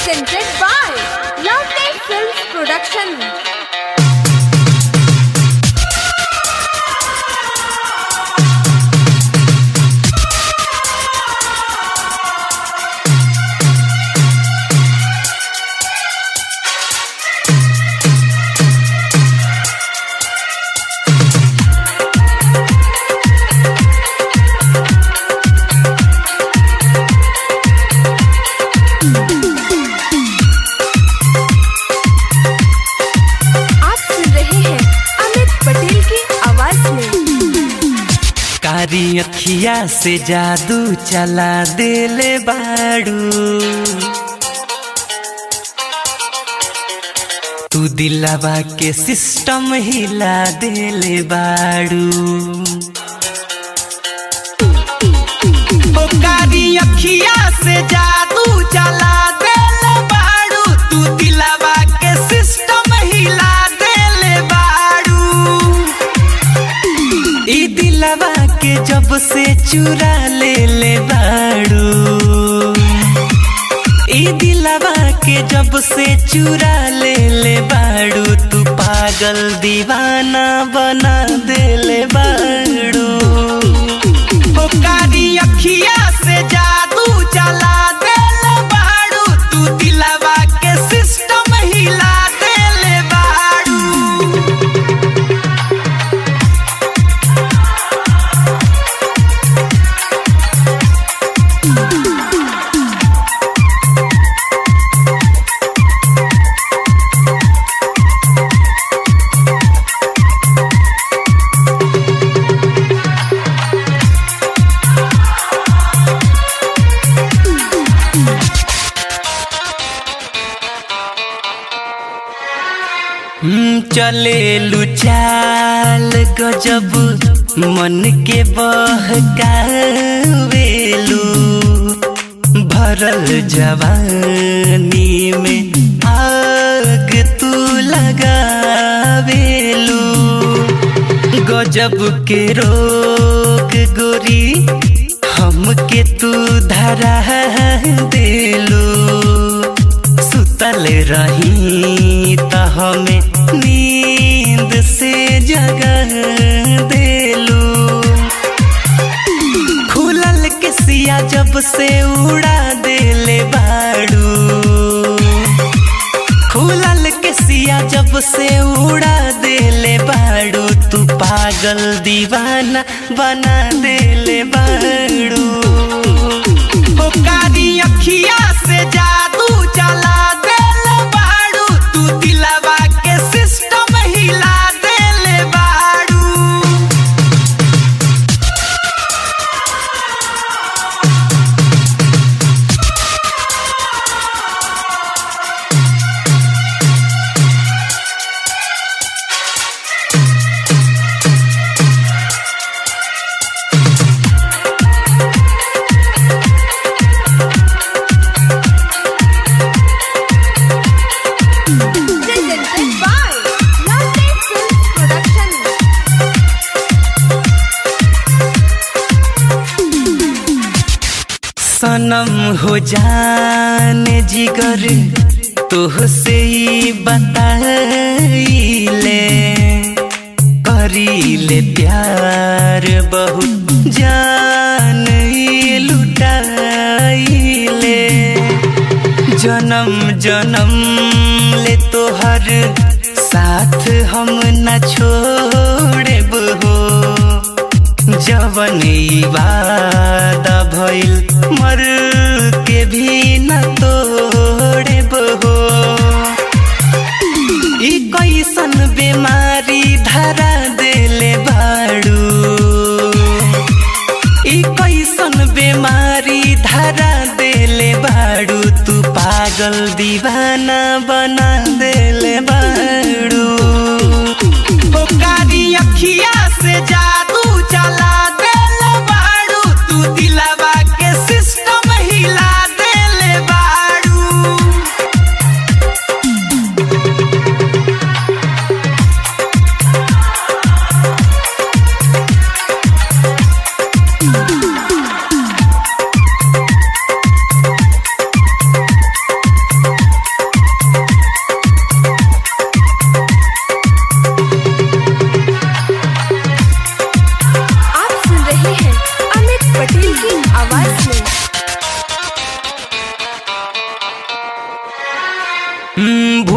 presented by Lovely Films Production. आप सुन रहे हैं अमित पटेल की आवाज में कारी अखिया से जादू चला देले बाड़ू तू दिलावा के सिस्टम हिला देले बाड़ू ओ कारी अखिया से जादू चला देले बाड़ू तू दिलावा के सिस्टम हिला देले बाड़ू ई दिलवा के जब से चुरा ले ले बाड़ू ई दिलवा के जब से चुरा ले ले बाड़ू तू पागल दीवाना बना दे ले बाड़ू ओ कारी अखिया से जादू चला दे ले बाड़ू तू दिलवा के सिस्टम हिला दे ले बाड़ू हम्म, चले लुचाल गजब मन के बहकावेलू भरल जवानी में आग तू लगावेलू गजब के रोग गोरी हमके तू धरा देलू सुतल रही त हमें नींद से जगह देलू खुलल के सिया जब से उड़ा देले बाड़ू खुलल के सिया जब से उड़ा देले बाड़ू तू पागल दीवाना बना देले बाड़ू ओ कारी अखिया से जादू चला देले बाड़ू तू दिलवा के सिस्टम हिला देले बाड़ू Presented by Lovely Films Production. सनम हो जाने जिगर तोह से ही बताइले करीले प्यार बहुत जान ही लुटाइले जन्म जन्म ले तोहर साथ हम न छोड़े हो जवन ई वादा भइल मर के भी न तोड़े हो ई कैसन बीमारी धरा देले बाड़ू ई कैसन बीमारी धरा देले बाड़ू तू पागल दीवाना बना देले बाड़ू ओ कारी अखिया से जादू चला देले बाड़ू तू दिलवा के सिस्टम हिला देले बाड़ू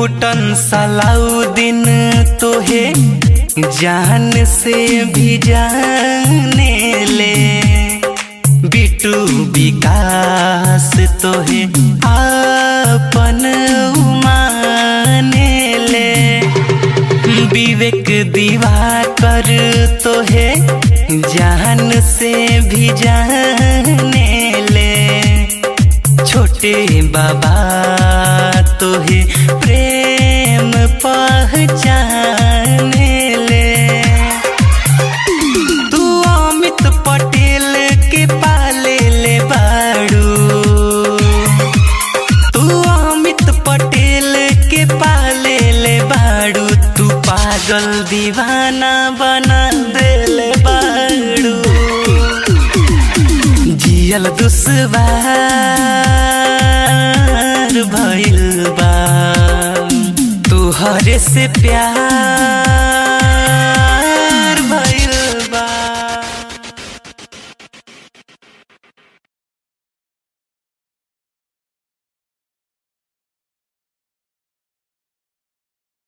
भूटन सलाउद्दीन तोहे जान से भी जाने ले बिटू विकास तोहे आपन माने ले विवेक दिवाकर तोहे जान से भी जाने ले छोटे बाबा तोहे प्रेम पहचाने ले तू अमित पटेल के पाले ले बाड़ू तू अमित पटेल के पाले ले बाड़ू तू पागल दीवाना बना देले बाड़ू जियल दुश्वार भइल बा तुहरे से प्यार